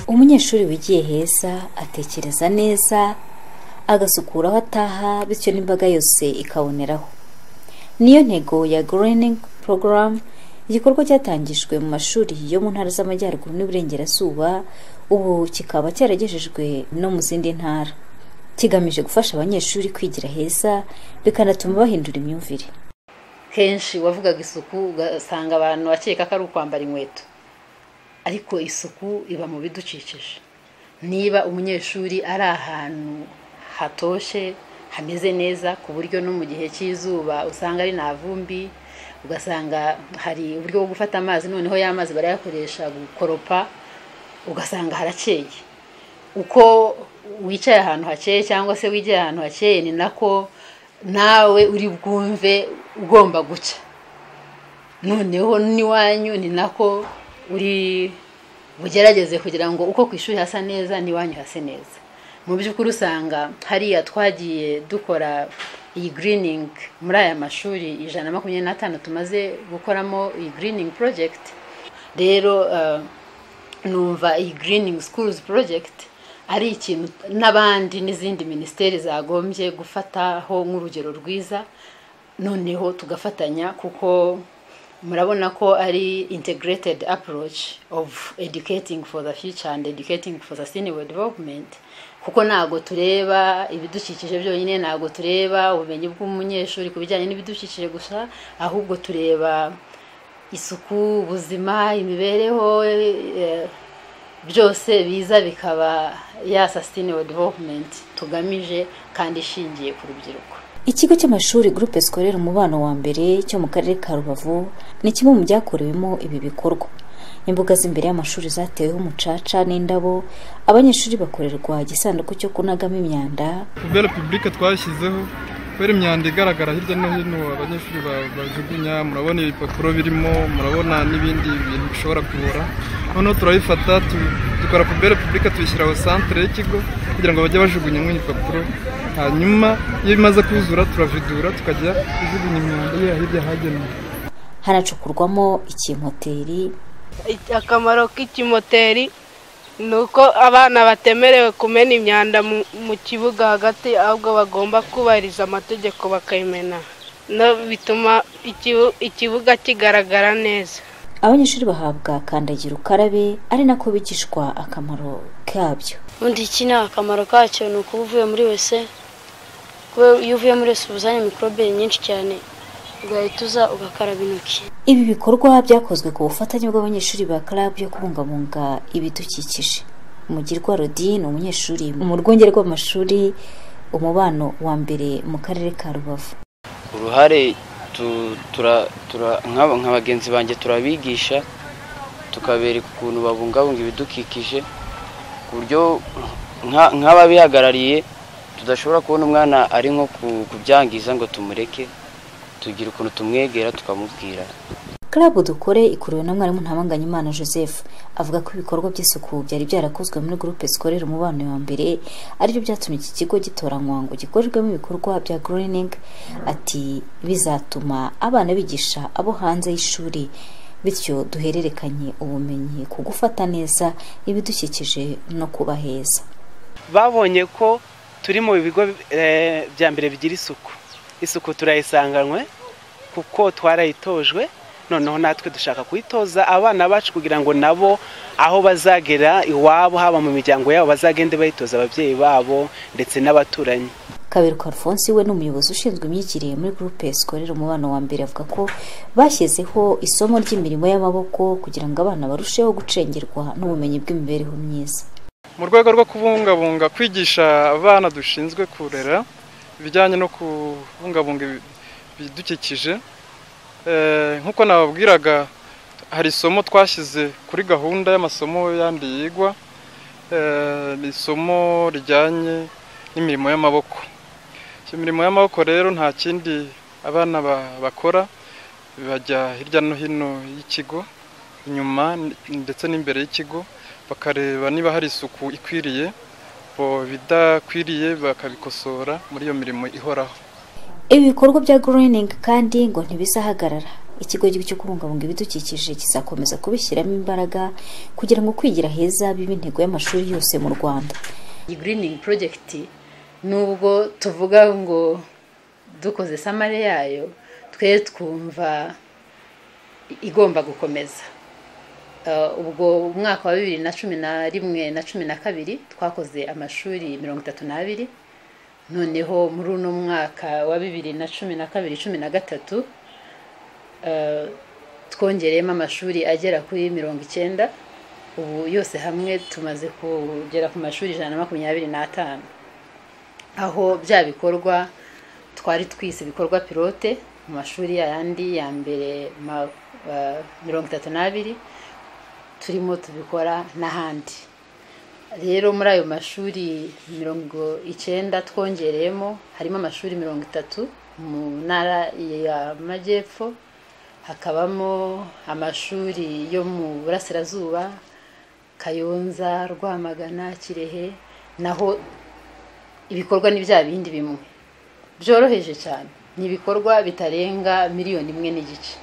umunyeshuri wigiye heza atekereza neza agasukura aho ataha bityo n'imbaga yose ikaboneraho niyo ntego ya greening program igikorwa cyatangijwe mu mashuri yo mu ntara z'amajyaruguru n'iburengerazuba ubu kikaba cyaragejejwe no mu zindi ntara kigamije gufasha abanyeshuri kwigira heza bikanatuma bahindura imyumvire henshi wavugaga isuku ugasanga abantu bakeka ko ari ukwambara inkweto ariko isuku iba mu bidukikije niba umunyeshuri ari ahantu hatoshye hameze neza ku buryo no mu gihe cy'izuba usanga ari nta vumbi ugasanga hari uburyo bwo gufata amazi noneho ya mazi barayakoresha gukoropa ugasanga harakeye uko wicaye ahantu hakeye cyangwa se wigiye ahantu hakeye ni nako nawe uri bwumve ugomba guca noneho n'iwanyu ni nako uri bugerageze kugira ngo uko ku ishuri hasa neza n'iwanyu hase neza mu by'ukuri usanga hariya twagiye dukora iyi giriningi muri aya mashuri ijana na makumyabiri n'atanu tumaze gukoramo iyi giriningi porojegiti rero numva iyi giriningi sikuruzi porojegiti ari ikintu n'abandi n'izindi minisiteri zagombye gufataho nk'urugero rwiza noneho tugafatanya kuko murabona ko ari integrated approach of educating for the future and educating for sustainable development kuko ntabwo tureba ibidukikije byonyine ntabwo tureba ubumenyi bw'umunyeshuri ku bijyanye n'ibidukikije gusa ahubwo tureba isuku ubuzima imibereho byose biza bikaba ya sustainable development tugamije kandi ishingiye ku rubyiruko ikigo cy'amashuri gurupe sikorera umubano wa mbere cyo mu karere ka rubavu ni kimwe mu byakorewemo ibi bikorwa imbuga z'imbere y'amashuri zateweho umucaca n'indabo abanyeshuri bakorerwa igisanduku cyo kunagamo imyanda kubera pibulike twashyizeho kubera imyanda igaragara hirya no hino abanyeshuri bajugunya murabona ibipapuro birimo murabona n'ibindi bintu bishobora kubora noneho turabifata dukora pibulike pibulike tuyishyira aho santire y'ikigo kugira ngo bajye bajugunyamo ibipapuro hanyuma iyo bimaze kuzura turavidura tukajya kujugunya imyanda ye hirya hagenewe hanacukurwamo ikimoteri akamaro k'ikimoteri ni uko abana batemerewe kumena imyanda mu kibuga hagati ahubwo bagomba kubahiriza amategeko bakayimena bituma ikibuga kigaragara neza abanyeshuri bahabwa kandagira ukarabe ari nako bigishwa akamaro kabyo ubundi iki ni akamaro kacyo ni ukuba uvuye muri wese iyo uvuye muri wese ubuzanye mikorobe nyinshi cyane ugahita uza ugakaraba intoki ibi bikorwa byakozwe ku bufatanye bw'abanyeshuri ba karabu yo kubungabunga ibidukikije umugirwa rodi ni umunyeshuri mu rwunge rw'amashuri umubano wa mbere mu karere ka rubavu uruhare nka bagenzi banjye turabigisha tukabereka ukuntu babungabunga ibidukikije ku buryo nk'ababihagarariye tudashobora kubona umwana ari nko kubyangiza ngo tumureke tugira ukuntu tumwegera tukamubwira karabu dukore ikuriwe na mwarimu ntabanganyimana joseph avuga ko ibikorwa by'isuku byari byarakozwe muri gurupe sikorera umubano wa mbere aribyo byatumye iki kigo gitoranywa ngo gikorerwemo ibikorwa bya guriningi ati bizatuma abana bigisha abo hanze y'ishuri bityo duhererekanye ubumenyi ku gufata neza ibidukikije no kuba heza babonye ko turi mu bigo bya mbere bigira isuku isuku turayisanganywe kuko twarayitojwe noneho natwe dushaka kuyitoza abana bacu kugira ngo nabo aho bazagera iwabo haba mu miryango yabo bazagende bayitoza ababyeyi babo ndetse n'abaturanyi kaberuka alphonse we ni umuyobozi ushinzwe imyigire muri gurupe sikorera umubano wa mbere avuga ko bashyizeho isomo ry'imirimo y'amaboko kugira ngo abana barusheho gucengerwa n'ubumenyi bw'imibereho myiza mu rwego rwo kubungabunga kwigisha abana dushinzwe kurera ibijyanye no kubungabunga ibidukikije nk'uko nababwiraga hari isomo twashyize kuri gahunda y'amasomo yandi yigwa ni isomo rijyanye n'imirimo y'amaboko iyo mirimo y'amaboko rero nta kindi abana bakora bajya hirya no hino y'ikigo inyuma ndetse n'imbere y'ikigo bakareba niba hari isuku ikwiriye bidakwiriye bakabikosora muri iyo mirimo ihoraho ibi bikorwa bya guriningi kandi ngo ntibizahagarara ikigo cyo kubungabunga ibidukikije kizakomeza kubishyiramo imbaraga kugira ngo kwigira heza bibe intego y'amashuri yose mu rwanda iyi giriningi porojegiti nubwo tuvuga ngo dukoze samare yayo twe twumva igomba gukomeza ubwo umwaka wa bibiri na cumi na rimwe na cumi na kabiri twakoze amashuri mirongo itatu n'abiri noneho muri uno mwaka wa bibiri na cumi na kabiri cumi na gatatu twongereyemo amashuri agera kuri mirongo icyenda ubu yose hamwe tumaze kugera ku mashuri ijana na makumyabiri n'atanu aho bya bikorwa twari twise ibikorwa pilote mu mashuri yayandi ya mbere mirongo itatu n'abiri turimo tubikora n'ahandi rero muri ayo mashuri mirongo icyenda twongereyemo harimo amashuri mirongo itatu mu ntara y'amajyepfo hakabamo amashuri yo mu burasirazuba kayonza rwamagana kirehe naho ibikorwa ni bya bindi bimwe byoroheje cyane ni ibikorwa bitarenga miliyoni imwe n'igice